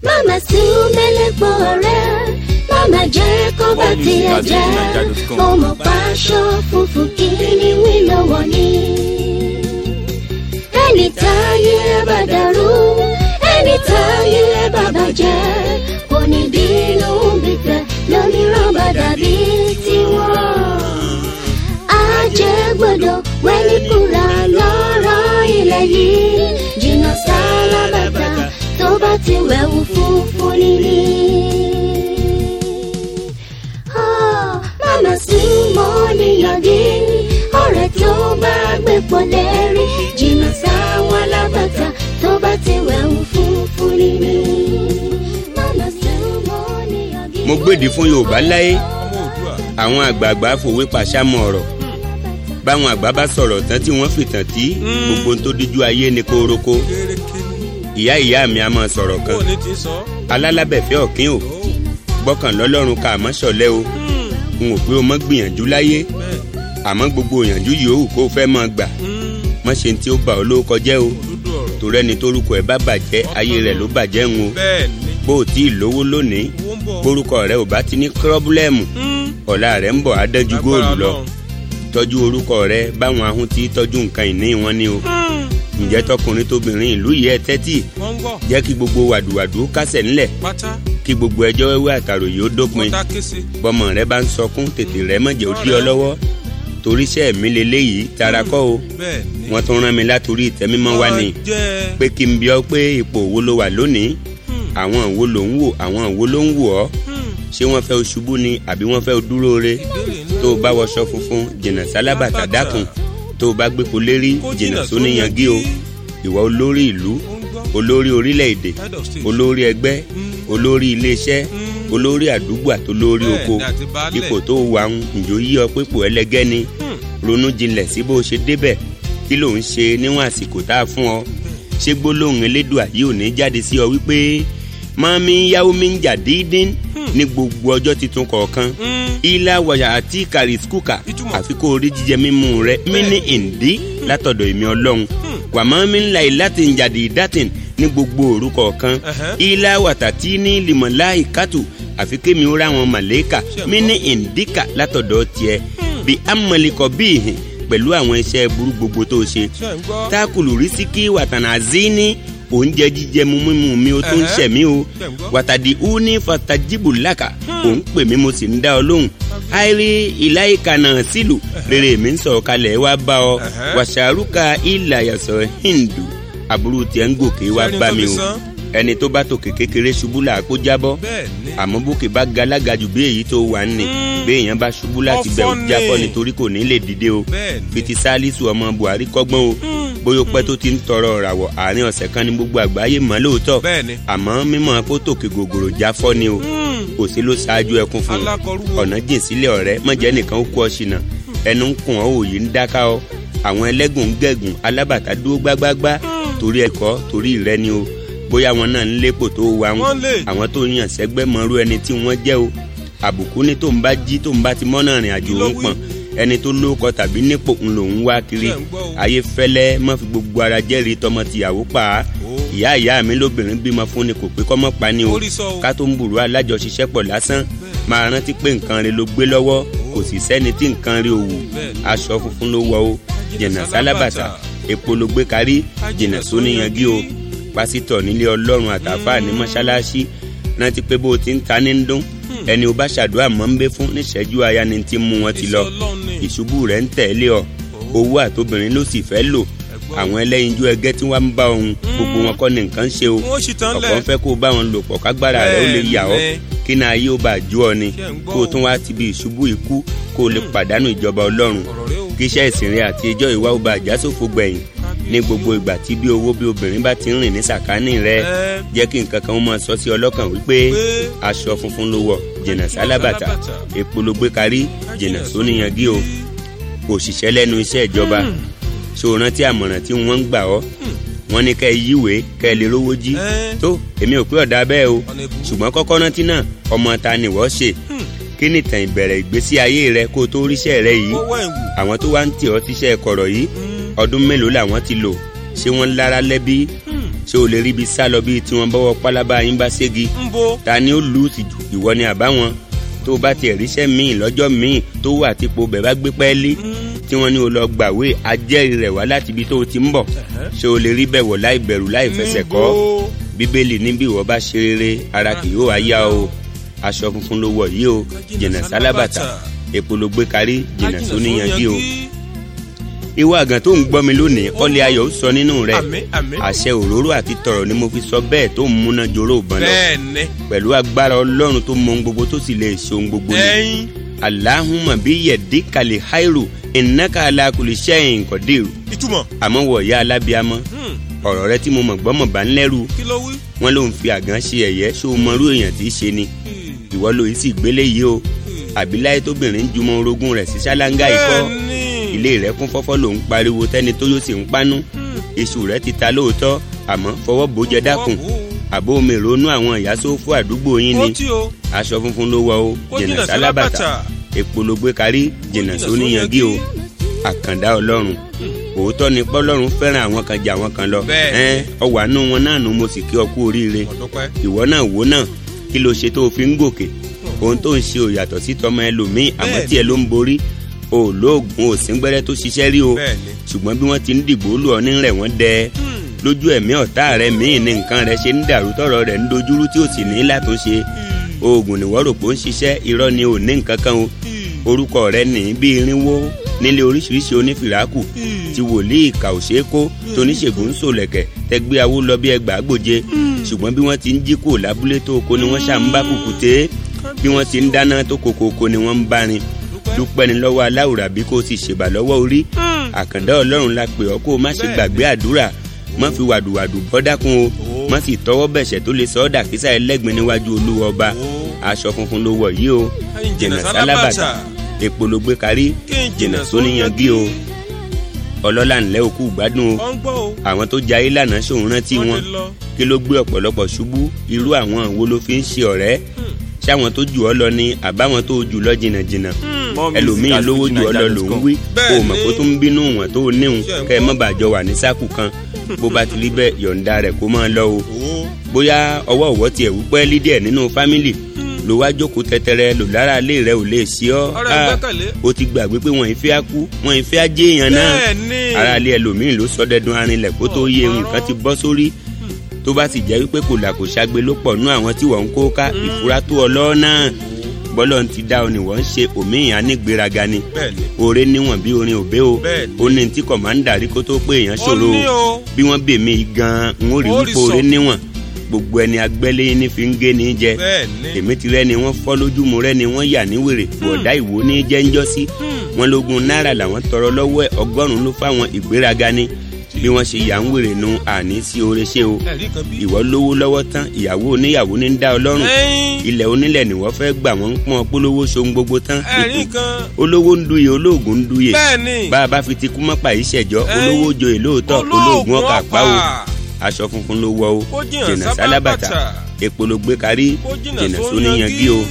Mama súnmẹ́lẹ́gbọ́ rẹ̀, mama jẹ́ kó bá tiẹ̀ jẹ́. Ọmọ paṣọ funfun kí ni wí lọ́wọ́ ni. Ẹni táyé bá dàrú, ẹni táyé bá bàjẹ́. Kò ní bínú bìtẹ̀ lómìíràn bá dàbí tiwọn. Ajẹ́ gbọ́dọ̀ wẹ́ni kúra lọ́rọ̀ ilẹ̀ yìí. Jìnnà sálábàtà tó bá ti wẹ̀wù funfun níní. Ah, Màmá súnmọ́ níyànjú ọ̀rẹ́ tó bá gbé pọ̀ lẹ́rìí. Jìnnà sáwọn alábàtà tó bá ti wẹ̀wù funfun níní. Màmá súnmọ́ níyànjú. mo gbèdì fún yorùbá láyé ọmọ òdua àwọn àgbààgbà fòwe pàṣámọ ọ̀rọ̀ báwọn àgbà bá sọ̀rọ̀ tán tí wọ́n fìtàn tí gbogbo ohun tó díjú ayé ni kóroko kérékéré ìyá ìyá mi a máa sọ̀rọ̀ kan bó ní ti sọ. alálàbẹ̀fẹ́ ọ̀kín o gbọ́kàn lọ́lọ́run ká àmọ́ ṣọ̀lẹ́ o n ò pé o mọ́ gbìyànjú láyé bẹ́ẹ̀ àmọ́ gbogbo ìyànjú yòówù kó o fẹ́ máa gbà mọ́ ṣe tí ó bà ọ́ lórúkọ jẹ́ o dúdú ọ̀rọ̀ torí ẹni tórúkọ ẹ̀ bá bàjẹ́ ayé rẹ̀ ló bàjẹ́ ń o bẹ́ẹ̀ ni bó o tí ì lówó lónìí owó ń bọ̀. bórúkọ rẹ ò bá ti ní kírọ́bùlẹ́mù ọ̀la rẹ̀ ń bọ̀ á dẹ́jú góòlù lọ tọ́jú orúkọ rẹ báwọn ahun ti tọ́jú nǹkan ìní wọn ni o ǹjẹ́ tọkùnrin tóbìnrin ìlú yìí ẹ tẹ́tì wọ́n ń gbọ́ jẹ́ kí gbogbo wàdùwàdù kásẹ̀ ńlẹ̀ pátá kí gbogbo ẹjọ́ wẹ́wẹ́ àtàròyé ó dópin kọ́tà kése. bọ́mọ rẹ bá ń sọkún tètè rẹ mọ̀jẹ̀ ó dí ọ lọ́wọ́ torí iṣẹ́ mi leléyìí tara kọ́ o bẹ́ẹ̀ ni. wọ́n tún rán mi látòrí ìtẹ́mímọ́ wa ni jẹ́ pé kí n bí ọ pé ipò wo ló wà lónìí àwọn wo ló ń wò àwọn wo ló ń wò ọ́ ṣé wọ́n fẹ́ o ṣubú ni àbí wọ́n fẹ́ o dúró re tó o bá wọṣọ funfun jìnnà sálábàtà dákun tó o bá gbépo lérí jìnnà sóníyangí o ìwọ olórí ìlú ó ń gbọ́ olórí orílẹ̀-èdè head of state. olórí ẹgbẹ́ olórí iléeṣẹ́ olórí àdúgbò àtolórí Bẹ́ẹ̀ oko ni, àti baálẹ̀. ipò tó wà ń ǹjọ́ yí ọ pépò ẹlẹgẹ́ ni ronú jinlẹ̀ sí bó ṣe débẹ̀ kí ló ń ṣe níwọ̀n àsìkò tá a fún ọ ṣé gbólóhùn elédùà yìí ò ní jáde sí ọ wípé mọ́mí yáwó mi ń jà dídín ní gbogbo ọjọ́ tuntun kọ̀ọ̀kan ilá wàyà àti kàrìskúkà Ìtumọ̀. àfi kó o rí jíjẹ mímú rẹ mí ìndí látọ̀dọ̀ èmi ọlọ́run wàmọ́ mi ń la ìlàtì ń jàdí ìdátìn ní gbogbo òru kọ̀ọ̀kan Ẹ̀hẹ́. ilá wàtàtí ní lìmọ̀láì kátù àfi kémi ó ráwọn màlẹ́kà Ṣé mí ní ìndíkà látọ̀dọ̀ tiẹ̀ bí amọ̀lẹ́kọ̀ bí ìhìn pẹ̀lú àwọn iṣẹ́ burú gbogbo tó ṣe ṣe ń gbọ́. tákùlù rísíkì wàtànà zíní oúnjẹ jíjẹ mu mímu mi ó tó ń Ẹ̀hẹ́. ṣẹ̀mí o Ṣé ń gbọ́. wàtàdí uni fatajibu laka òun pè mí mo sì ń dá ọ lóhùn àìrí ìláyìíká náà sílù rere mi ń sọ̀rọ̀ kalẹ̀ wá bá ọ Ẹ̀hẹ́. wàṣàrúkà ìlàyàsọ̀ hindu àbúrò tiẹ̀ ń gòkè wá Ṣé ẹni bá tó mi fi o san? ẹni tó bá tòkè kékeré ṣubú là á kó jábọ́ bẹ́ẹ̀ ni. àmọ́ bókè bá galága jù bí èyí tó wà ní Mm. bí èèyàn bá ṣubú láti Ọ̀fọ̀ bẹ̀ ò jábọ́ ni. nítorí kò ní lè dìde o bẹ́ẹ̀ ni. fiti salisu ọmọ buhari kọ́gbọ́n o bóyá ó pẹ́ tó ti ń tọrọ ìràwọ̀ àárín ọ̀sẹ̀ kan ní gbogbo àgbáyé mọ́ lóòótọ́ bẹ́ẹ̀ ni. àmọ́ mímọ́ kó tòkè gògòrò jáfọ́ ni o kò sí ló ṣáájú ẹkún fún un Alákọ̀ọ́rú wo? ọ̀nà jìn sílẹ̀ ọ̀rẹ́ mọ̀jẹ́ nìkan ó kú ọ ṣìnà ẹnu ń kùn ọ́ òòyì ń dáká ọ àwọn ẹlẹ́gùn ń gẹ̀gùn alábàtà dúró gbágbágbá torí ẹ̀kọ́ torí ìrẹ́ ni o bóyá wọn náà ń lépò tó wà ń Wọ́n lè. àwọn tó yàn sẹ́gbẹ́ mọ́rú ẹni tí wọ́n jẹ́ o àbùkù ní tó ń bá jí tó ń bá ti mọ́nà rìn àjò Kí ló ń wí? pọ̀n ẹni tó lóko tàbí nípò ń lòún wá kiri Ṣé ń gbọ́ o? ayé fẹ́lẹ́ má fi gbogbo ara jẹ́rìí tọmọ tìyàwó pa á Ó. ìyá ìyá mi lóbìnrin bímọ fún ni kò pé kọ́mọ́ pa ni o Orí sọ o. ká tó ń burú alájọṣiṣẹ́pọ̀ lásán máa rántí pé nǹkan rẹ ló gbé lọ́wọ́ kò sì sẹ́ni tí nǹkan rẹ ò wù Bẹ́ẹ̀ ni. aṣọ funfun ló wọ o jìnnà sálábàtà epo ló gbé kárí jìnnà sóníyangí o pásítọ̀ nílé ọlọ́run àtàfà ní mọ́ṣáláṣí rántí pé bó o ti ń ta ní ń dún ẹni o bá ṣàdúrà mọ́ ń bẹ fún níṣẹ́jú aya ni ti mú wọn ti lọ Iṣẹ́ Ọlọ́run ni. ìṣubú rẹ̀ ń tẹ̀lé ọ owó àtobìnrin ló sì fẹ́ lò àwọn ẹlẹ́yinjú ẹgẹ́ tí wọ́n ń bá ohun gbogbo wọn kọ́ ni nǹkan ṣe o wọ́n sì tán ọ̀pọ̀ lẹ̀. ń fẹ́ kó o bá wọn lò pọ̀ kágbára rẹ̀ ó lè yà ọ́ Bẹ́ẹ̀ ni. kí náà ayé ó bá jó ọ ni Ṣé ń gbọ́ kó o o? tún wá ti bí ìṣubú ikú kó o lè pàdánù ìjọba ọlọ́run ọ̀rọ̀ rẹ o. kí iṣẹ́ ìsìn rẹ àti ẹjọ́ ìwà ó bá àjásòfò gbẹ̀yìn ní gbogbo ìgbà tí bí owó bí obìnrin bá ti ń rìn ní sàkání rẹ Ẹ. jẹ́ kí nǹkan kan ó máa sọ sí ọlọ́kàn wípé Pé. aṣọ funfun ló wọ̀ jìnnà sálábàtà sálábàtà. epo ló gbé kárí jìnnà sóníyangí o òṣìṣẹ́ lẹ́nu iṣẹ́ ìjọba ṣó o rántí àmọ̀ràn tí wọ́n ń gbà ọ́ wọ́n ní kẹ́ ẹ yíwèé kẹ́ ẹ lè rówó jí Ẹ. tó èmi ò pé ọ̀dà bẹ́ẹ̀ o Ọ̀nà ìbú. ṣùgbọ́n kọ́kọ́ rántí náà ọmọ ta ni wọ́n ṣe kí ni ìtàn ìbẹ̀rẹ̀ ìgbésí ayé rẹ kó o tó ríṣẹ́ rẹ yìí owó ẹ̀wù. àwọn tó wá ń tì ọ́ tíṣẹ́ kọ̀rọ̀ yìí ọdún mélòó làwọn ti lò ṣé wọ́n lára lẹ́bí ṣé o lè rí ibi sá lọ bíi tí wọ́n bọ́wọ́ pálábá yín bá ségi ń bo ta ni ó lù ú sí jù ìwọ ni àbáwọn tó o bá tiẹ̀ ríṣẹ́ míì lọ́jọ́ míì tó wà típo bẹ̀ bá gbé pẹ́ẹ́lí tí wọ́n ní o lọ gbàwé ajẹ́rìí rẹ̀ wá láti ibi tó o ti ń bọ̀ ṣé o lè rí bẹ̀ wọ̀ láì bẹ̀rù láì fẹsẹ̀ kọ́ Níbo? bíbélì ní bí ìwọ bá ṣe rere ara kì yóò wá yá o aṣọ funfun ló wọ̀ yìí o jìnnà sálábàtà èpo ló gbé kárí jìnnà tó níyanjú o ìwọ àgàn tó ń gbọ́ mi lónìí ọlẹ́ ayọ̀ ó sọ nínú rẹ̀ àmín àmín àṣẹ òróró àti tọ̀rọ̀ ni mo fi sọ bẹ́ẹ̀ tó ń múná joró ìbọn lọ bẹ́ẹ̀ ni pẹ̀lú agbára ọlọ́run tó mọ ohun gbogbo tó sì lè ṣe ohun gbogbo ni ẹyin alahuma bí yẹ̀dí kalẹ̀ hairu ìnáka alákùlẹ̀ sẹ́yìn kọ́dẹ̀rù ìtumọ̀ àmọ́ wọ̀ ya alábíàmọ́ Hmm, ọ̀rọ̀ rẹ tí mo mọ̀ gbọ́mọ̀ bá ń lẹ́rù kí ló wí. wọn ló ń fi àgàn ṣe ẹ̀yẹ́ ṣó o mọrú èèyàn tí í ṣe ni Hmm, ìwọ ló yìí sì gbélé yìí o àbí láyé tóbìnrin jùmọ̀ orogún rẹ̀ sí ṣáláńgá ikọ́ bẹ́ẹ̀ ni ilé rẹ̀ kún fọ́fọ́ ló ń pariwo tẹ́ni tó yóò sì ń pánú iṣu rẹ̀ ti ta lóòótọ́ àmọ́ fọwọ́ bòójẹ dákun àbó omi ìrònú àwọn ìyá sófò àdúgbò yín ó ni tí o aṣọ funfun ló wọ o ó jìnnà sálábàtà èpo ló gbé kárí jìnnà sóníyangí o àkàndá ọlọ́run òótọ́ ni pọ́lọ́run fẹ́ràn àwọn kan jà àwọn kan lọ Bẹ́ẹ̀. ẹ́n ọwọ́ àánú wọn náà nu mo sì kí ọ kú oríire ọ̀dọ́pẹ́ ìwọ náà wò náà kí ló ṣe tó o fi ń gòkè ohun tó ń ṣe ò yàtọ̀ sí tọmọ ẹlòmíì àmọ́ Bẹ́ẹ̀ tí ẹ ló ń borí o ò lóògùn ò sí gbẹ́rẹ́ tó ṣiṣẹ́ rí o bẹ́ẹ̀ ni ṣùgbọ́n bí wọ́n ti ń dìgbò lù ọ ní rẹ̀ wọ́n dẹ lójú ẹ̀mí ọ̀tá rẹ̀ míì ní nǹkan rẹ̀ ṣe ń dàrú tọ̀rọ̀ rẹ̀ ń dojúrú tí ò sì ní látúnṣe oògùn nìwọ́ rò pé ó ń ṣiṣẹ́ irọ́ ni ò ní nǹkan kan o orúkọ rẹ̀ ní bí irinwó nílé oríṣiríṣi onífìràkù tí wòlíì ìkà ò ṣeé kó tóníṣègùn ń sòlẹ̀kẹ̀ tẹgbẹ́ awó lọ bí ẹgbàá gbòje ṣùgbọ́n bí wọ́n ti ń jí kò lábúlé tó oko ni wọ́n ṣà ń bá kùkùté bí wọ́n ti ń dáná tó kokoko ni wọ́n ń bá rin dúpẹ́ ni lọ́wọ́ aláwùrà bí kò sì ṣèbà lọ́wọ́ orí àkàndá ọlọ́run la pè ọ́ kó o má ṣe gbàgbé àdúrà má fi wàdùwàdù bọ́ dákun o má sì tọwọ́ bẹ̀ṣẹ̀ tó lè sọ ọ́ dàkísà ẹlẹ́gbin níwájú olúwa ọba aṣọ funfun ló wọ̀ yìí o jìnnà sálábàtà èpo ló gbé kárí jìnnà sóníyangí o ọlọ́lá ńlẹ́ òkú gbádùn o ọ ń gbọ́ o àwọn tó jayé lánàá ṣòun rántí wọ́n wọn ti lọ kí ló gbé ọ̀pọ̀lọpọ̀ ṣubú irú àwọn wo ló fi ń ṣe ọ̀rẹ́ ṣáwọn tó jù ọ́ lọ ni àbáwọn tó jù lọ jìnnàjìnnà ẹlòmíín lówó jù ọ́ lọ ló ń wí Bẹ́ẹ̀ o mọ̀ ni. kó tó ń bínú wọn tó níhun Ṣé ẹ̀ ń kẹ́ ẹ gbọ́? má bàa jọ wà ní sáàkù kan bó bá ti rí bẹ́ẹ̀ yọ̀ǹda rẹ̀ kó máa lọ o owó bóyá ọwọ́ ọ̀wọ́ tiẹ̀ wúpẹ́ lídìẹ̀ nínú fámìlì ló wá jókòó tẹ́tẹ́rẹ́ lò lára ilé rẹ̀ ò lè ṣí ọ́ ọ̀rẹ́ Ah, ìgbẹ́kẹ̀lé o ti gbàgbé pé wọ́n ìfẹ́ á kú wọ́n ìfẹ́ á jẹ́ èèyàn náà bẹ́ẹ̀ ni ara ilé ẹlòmíín ló sọ dẹdun arinlẹ̀ kó tó yé Ọ̀pọ̀rọ̀. nǹkan ti bọ́ sórí tó bá sì jẹ́ wípé kò là kò ṣagbe ló pọ̀ nú àwọn tí wọ́n ń kó ká ìfura tó ọ lọ́ọ́ náà bọ́lọ̀ ti dá ọ ni wọ́n ń ṣe òmíyàn anígbéraga ni bẹ́ẹ̀ ni oore níwọ̀n bí orin òbé o Bẹ́ẹ̀ ni. ó ní tí kọ̀mándà rí kó tó pé èèyàn ó ṣòro ní o o bí wọ́n bè mí gan-an n ó rí Ó rí wípé oore sọ. níwọ̀n gbogbo ẹni agbẹ́lé ní fi ń gé ní jẹ bẹ́ẹ̀ ni èmi ti rẹ́ni wọ́n fọ́ lójú mu rẹ́ni wọ́n yà ní wèrè bọ̀dá ìwò ní jẹ́ńjọ́ sí wọn lógun náírà làwọn tọrọ lọ́wọ́ ẹ̀ ọgọ́rùn-ún ló fáwọn ìgbéraga ní bí wọ́n ṣe yà ń wèrè nu àní sí oore ṣe o ẹ̀rí kan bí. ìwọ lówó lọ́wọ́ tán ìyàwó oníyàwó ní ń dá ọ lọ́rùn ẹyin ilẹ̀ onílẹ̀ ni wọ́n fẹ́ gbà wọ́n ń pọ́n polówó ṣohun gbogbo tán ẹ̀rí kan olówó ń duye olóògùn ń duye bẹ́ẹ̀ ni bá a bá fi ti kú mọ́pà yìí ṣẹ̀jọ́ Ẹ̀yin. olówó joyè lóòótọ́ olóògùn ọkà pa o aṣọ funfun ló wọ o ó jìnnà jìnnà sábà sálábàtà bàtà èpo ló gbé kárí ó jìnnà jìnnà sóníyangí sóníyangí o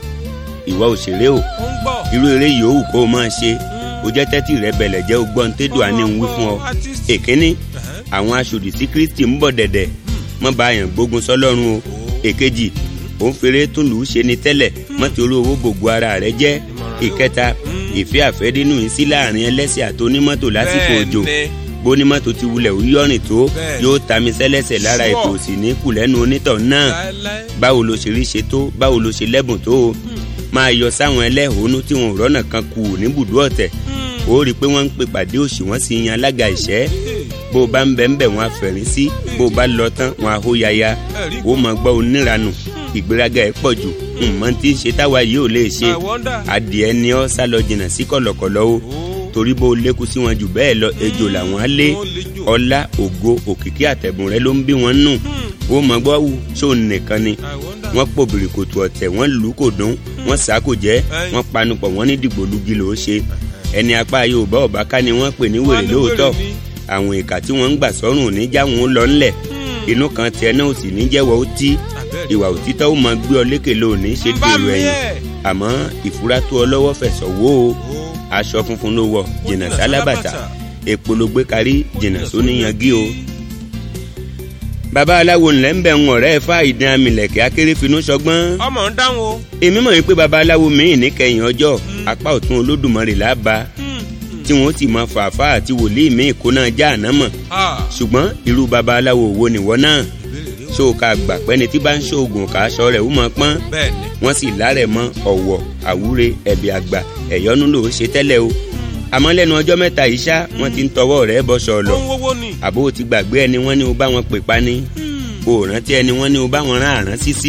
ìwọ òṣèré o ó ń gbọ́ irú eré yòówù kó o máa ṣe o jẹ́ tẹ́tí rẹ bẹ̀lẹ̀ jẹ́ o gbọ́n tẹ́dùn àní ń wí fún ọ artist. èkíní Ẹ̀hẹ́. àwọn aṣòdì sí kristi ń bọ̀ dẹ̀dẹ̀ mọ́ bá yàn gbógun sọlọ́run o èkejì òun fèrè tún lù ú ṣe ni tẹ́lẹ̀ mọ́ torí owó gbogbo ara rẹ jẹ́ ìkẹta ìfẹ́ àfẹ́dínú yìí sí láàrin ẹlẹ́sẹ̀ àti onímọ́tò lásìkò Bẹ́ẹ̀ òjò ni. bónímọ́tò ti wulẹ̀ ó yọ̀rìn tó Bẹ́ẹ̀. yóò tami sẹ́lẹ̀sẹ̀ lára Sure. ètò òsì ní kù lẹ́nu onítọ̀ náà láéláé báwo ló ṣe rí ṣe tó báwo ló ṣe lẹ́bùn tó o máa yọ sáwọn ẹlẹ́hónú tí wọn ò rọ́nà kan kù níbùdó ọ̀tẹ̀ ó rí i pé wọ́n ń pè pàdé òṣì wọ́n sì yan alága ìṣẹ́ bó o bá ń bẹ̀ ń bẹ̀ wọ́n á fẹ̀rín sí bó o bá lọ tán wọ́n á hó yaya ẹ̀rí ó mọ̀ gbọ́ oníranù ìgbéraga ẹ̀ pọ̀ jù nǹkan tí ń ṣe táwa yìí ò lè ṣe I wonder. adìẹ ni ọ́ sá lọ jìnnà sí kọ̀lọ̀kọ̀lọ̀ o Ó. torí bó o lékun sí wọn jù bẹ́ẹ̀ lọ ejò làwọn á lé Ó lè jò. ọlá ògo òkìkí àtẹ̀bùn rẹ ló ń bí wọn nù ó mọ̀ gbọ́ wù ṣó nìkan ni I wonder. wọ́n pòbìrì kòtò ọ̀tẹ̀ wọ́n lù ú kò dún wọ́n sá kò jẹ́ Ẹ̀yin. wọ́n panupọ̀ wọ́n ní dìgbòlugi ló ṣe ẹni apá yorùbá ọba ká ni wọ́n pè ní Wọ́n wèrè ní lóòótọ́ wèrè ni. àwọn ìka tí wọ́n ń gbà sọ́rùn ò ní já wọn ó lọ ńlẹ̀ inú kan tiẹ̀ náà ò sì ní jẹ́wọ́ ó tí Abẹ́rẹ́. ìwà òtítọ́ ó máa gbé ọ lékè lónìí ṣe ń bá dèrò mi ẹ̀yìn ẹ̀. àmọ́ ìfura tó ọ lọ́wọ́ fẹ̀sọ̀ wó o Ó. aṣọ funfun ló wọ jìnnà jìnnà sálábàtà sálábàtà. èpo ló gbé kárí jìnnà sóníyangí o bàbá aláwo ńlẹ̀ ń bẹ̀ ń ọ̀rẹ́ fà ìdán amìlẹ̀kẹ́ akérèfínú sọgbọ́n ọmọ ń dáhùn o. èmi mọ̀ wípé bàbá aláwo míì níkẹyìn ọjọ́ apá ọ̀tún olódùmarè lába tí wọ́n sì mọ fàáfà àti wòlíì míì kó náà já àná mọ̀ Ah, ṣùgbọ́n irú bàbá aláwo wo nìwọ náà ìbéèrè rẹ o. ṣó o ká gbà pẹ́ni tí bá ń ṣoògùn ká aṣọ rẹ̀ ó mọ pọ́n bẹ́ẹ̀ ni. wọ́n sì lárẹ̀ mọ́ ọ̀wọ̀ àwúre ẹ̀bì àgbà ẹ̀yọ́nú ló ṣe tẹ́lẹ̀ o àmọ́ lẹ́nu ọjọ́ mẹ́ta yìí ṣá wọ́n ti ń tọwọ́ rẹ̀ bọ́ sọ̀lọ̀ ohun owó ni. àbó o ti gbàgbé ẹni wọ́n ní o bá wọn pè pa ni o ò rántí ẹni wọ́n ní o bá wọn rán àrán sísí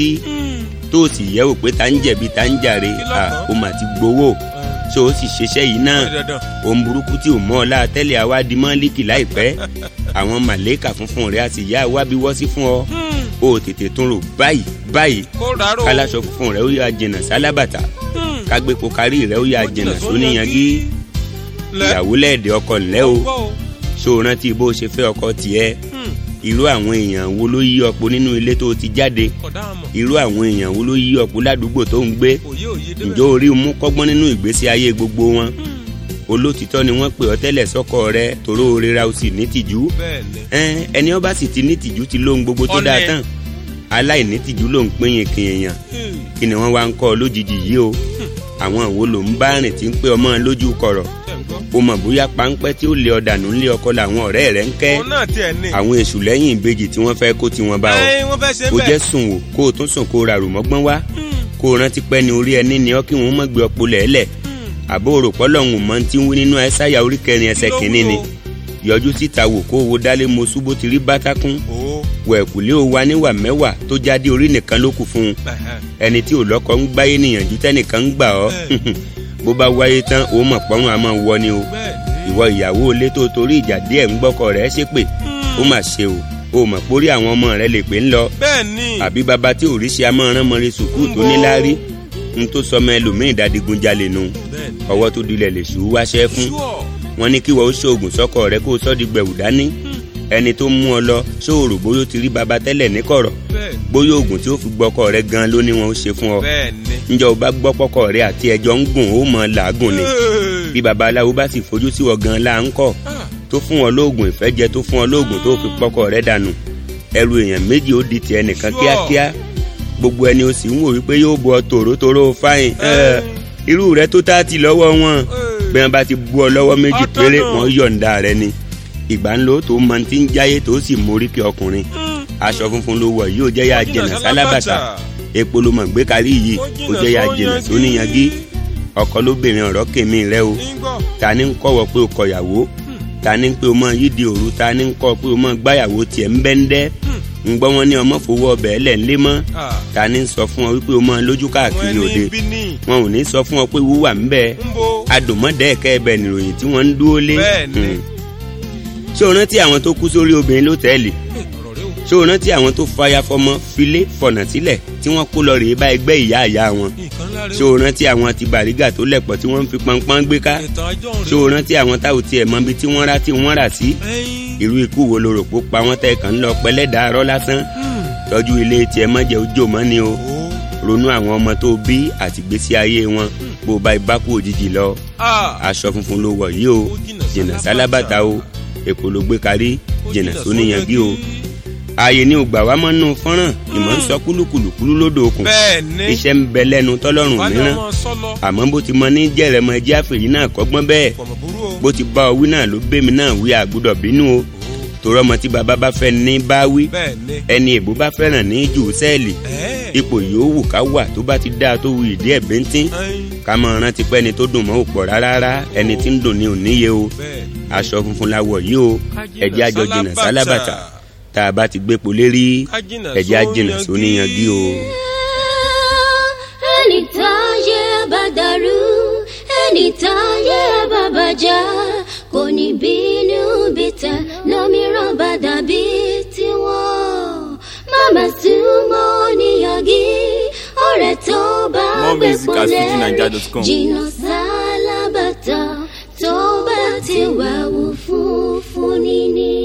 tó o sì yẹ̀ wò pé ta ń jẹ̀bi ta ń jàre Kí ló à kàn? o mà ti gbowó ṣó o sì ṣiṣẹ́ yìí náà Ó di dandan. ohun burúkú tí ò mọ́ ọ láà tẹ́lẹ̀ àwa di mọ́líkì láìpẹ́ àwọn màlẹ́kà funfun rẹ̀ a sì yá wa bí wọ́ sí fún ọ o ò tètè tún rò báyìí báyìí kó rárá o. kálásọ funfun rẹ̀ ó yà jìnnà sálábàtà kágbépo kárí rẹ̀ ó yà jìnnà sóníyangí lẹ́. ìyàwó lẹ́ẹ̀dẹ̀ ọkọ ńlẹ́ o Gbọ́ o. ṣó o rántí bó o ṣe fẹ́ ọkọ tiẹ̀ irú àwọn èèyàn wo ló yí ọ̀pọ̀ nínú ilé tó o ti jáde kọ̀dá àmọ̀. irú àwọn èèyàn wo ló yí ọ̀pọ̀ ládùúgbò tó ń gbé òye òye débẹ̀. ǹjọ́ orí mú kọ́gbọ́n nínú ìgbésí ayé gbogbo wọn olótìtọ́ ni wọ́n pè ọ́ tẹ́lẹ̀ sọ́kọ rẹ toró rira o sì ní tìjú bẹ́ẹ̀ ni. ẹn ẹni ọba sì ti ní tìjú ti lóhun gbogbo tó dáa Ọ̀nẹ́. tán aláìní tìjú ló ń pín yín kìn èèyàn Hmm. kí ni wọ́n wá ń kọ́ ọ lójijì yìí o àwọn wo ló ń bá rìn tí ń pé ọmọ lójú kọ̀rọ̀ Ṣé ń gbọ́. o mọ̀ bóyá páńpẹ́ tí ó lé ọ dànù ńlé ọkọ làwọn ọ̀rẹ́ rẹ̀ ń kẹ́ òun náà tiẹ̀ ní. àwọn èṣù lẹ́yìn ìbejì tí wọ́n fẹ́ kó tiwọn bá ọ ẹ wọ́n fẹ́ ṣe kó bẹ́ẹ̀. jẹ́ sùn wò kó o tún sùn kó o ràrù mọ́gbọ́n wá kó o rántí pẹ́ ni orí ẹni ni ọ́ kí wọ́n mọ̀ gbé ọpọ lẹ́lẹ̀ àbó o rò pọ́lọ́hún mọ́ tí ń wí nínú ẹsáyà orí kẹrin ẹsẹ̀ kìíní ni yọjú síta wò kó o wo dálé mo ṣubú ti rí bátákún o. wẹ̀kùlé o wa níwà mẹ́wàá tó jáde orí nìkan ló kù fún un ẹ̀hẹ̀. ẹni tí ò lọ́kọ ń gbáyé nìyànjú tẹ́nìkan ń gbà ọ́ bó bá wáyé tán o mọ̀ pọ́nrún àmọ́ wọ ni o bẹ́ẹ̀ ni. ìwọ ìyàwó ilé tó torí ìjà díẹ̀ ń gbọ́kọ rẹ̀ ṣépè ó mà ṣe o o mọ̀ pórí àwọn ọmọ rẹ̀ lè pè ń lọ bẹ́ẹ̀ ni. àbí baba tí òrìṣì amọ̀ràn mọ́rin sùkúù tó níláárí ń tó sọmọ ẹlòmíín dadigunjalè nu bẹ́ẹ̀ ni. ọwọ́ tó dilẹ̀ lè ṣù ú wáṣẹ́ fún Sure. wọn ní kí wọ́n ó ṣoògùn sọ́kọ rẹ̀ kó o sọ́ di gbẹ̀wù dání ẹni tó mú ọ lọ ṣòro bóyá ó ti rí baba tẹ́lẹ̀ níkọ̀rọ̀ bẹ́ẹ̀ ni. bóyá oògùn tí ó fi gbọ́kọ rẹ̀ gan ló ní wọn ó ṣe fún ọ bẹ́ẹ̀ ni. ǹjẹ́ o bá gbọ́ pọ́kọ rẹ̀ àti ẹjọ́ ń gùn ó mọ làágùn ni Hey. bí babaláwo bá sì fojú sí ọ gan la ń kọ́ Ah, tó fún ọ lóògùn ìfẹ́ jẹ tó fún ọ lóògùn tó fi pọ́kọ rẹ̀ dànù ẹrù èèyàn méjì ó di tiẹ̀ nìkan Sure. kíákíá gbogbo ẹni o sì ń wò wípé yóò bọ tòrótòró fáìn ẹ, irú rẹ̀ tó tá ti lọ́wọ́ wọn Hey. bí wọn bá ti bú ọ lọ́wọ́ méjì Ọ̀tọ̀ péré náà. wọn yọ̀ǹda rẹ ni ìgbà ńlọ tó mọ ti ń jáyé tó sì mórí kí ọkùnrin Hmm. aṣọ funfun ló wọ̀ yóò jẹ́ yà jẹ̀nà sálábàtà epo ló mọ̀ gbé kárí yìí ó jẹ́ yà jẹ̀nà sóníyangí ọkọ lóbìnrin ọ̀rọ̀ kèmí rẹ o Ngbọ́. ta ni ń kọ́wọ́ pé o kọ̀yàwó ta ni ń pé o mọ yídi òru ta ni ń kọ́ pé o mọ gbáyàwó tiẹ̀ ń bẹ́ńdẹ́ ń gbọ́ wọn ní ọmọ fowó ọbẹ̀ ẹlẹ̀ ńlẹ́ mọ́ Ah, ta ni ń sọ fún ọ wípé o mọ lójú wọ́n káàkiri òde ní bí ní. wọn ò ní sọ fún ọ pé wúwà ń bẹ ń bo. adùnmọ́dẹ́ẹ̀kẹ́ ẹbẹ̀ nìròyìn tí wọ́n ń dúró lé Bẹ́ẹ̀ ni. Hmm. ṣé o rántí àwọn tó kú sórí obìnrin lótẹ́ẹ̀lì Hey, ọ̀rọ̀ rẹ o. ṣé o rántí àwọn tó fàyà fọmọ filé fọ̀nà sílẹ̀ tí wọ́n kó lọ rèé bá ẹgbẹ́ ìyá ìyá wọn nǹkan ńlá rẹ ṣé o. o rántí àwọn ti bàrígà tó lẹ̀pọ̀ tí wọ́n ń fi pọnpọ́n gbé ká ìtàn ajọ́ ṣé rẹ o rántí àwọn táwọn tiẹ̀ mọ ibi tí wọ́n rà tí wọ́n rà sí ẹyin. irú ikú wo lo rò pó pa wọ́n tẹ̀ kàn ń lọ pẹ́lẹ́dà arọ́ lásán tọ́jú ilé tiẹ̀ mọ́jẹ́ ojú mọ́ ni o o. ronú àwọn ọmọ tó bí àti gbésí ayé wọn bó o bá ibà kú òjijì lọ Ah, aṣọ funfun ló wọ̀ yìí o Ó jìnnà jìnnà sálábàtà. sálábàtà o èkó ló gbé kárí ó jìnnà sóníyangí o ààyè ni ò gbà wá mọ́ nù fọ́nrán ìmọ̀ ń sọ kúlùkùlùkùlù lódò òkun bẹ́ẹ̀ ni. iṣẹ́ ń bẹ lẹ́nu tọ́lọ́run wálé mìíràn ọmọ sọlọ. àmọ́ bó ti mọ ní jẹ̀rẹ̀mọ ẹjẹ́ àfẹ̀yí náà kọ́gbọ́n bẹ́ẹ̀ pọ̀mọ̀ burú o. bó ti bá ọ wí náà ló bẹ́mi náà wí àgùdọ̀ bínú o torọ́ ọmọ tí bàbá bá fẹ́ ní bá wí bẹ́ẹ̀ ni. ẹni èbó bá fẹ́ràn ní jù sẹ́ẹ̀lì Ẹ́ẹ̀. ipò yòówù ká wà tó bá ti dáa tó wù ìdí ẹ̀ bíntín ẹyin. ká mọ rántí pé ẹni tó dùn mọ́ ò pọ̀ rárá ẹni tí ń dùn ní òníye o bẹ́ẹ̀ ni. aṣọ funfun la wọ̀ yìí o Ká jìnnà ẹ̀jẹ̀ àjọ jìnnà sálábàtà. sálábàtà tá a bá ti gbé polé rí Ká jìnnà ẹ̀jẹ̀ àjìnnà sóníyangí o. ẹni táyé bá dàrú ẹni táyé bá bàjẹ́ kò ní bínú bìtẹ̀ lómìíràn bá dàbí tiwọn. màmá súnmọ́ níyàgí ọ̀rẹ́ tó bá More gbé music at pọ̀lẹ́ fujininja.com. jìnnà sálábàtà tó bá ti wà wò fún fún níní.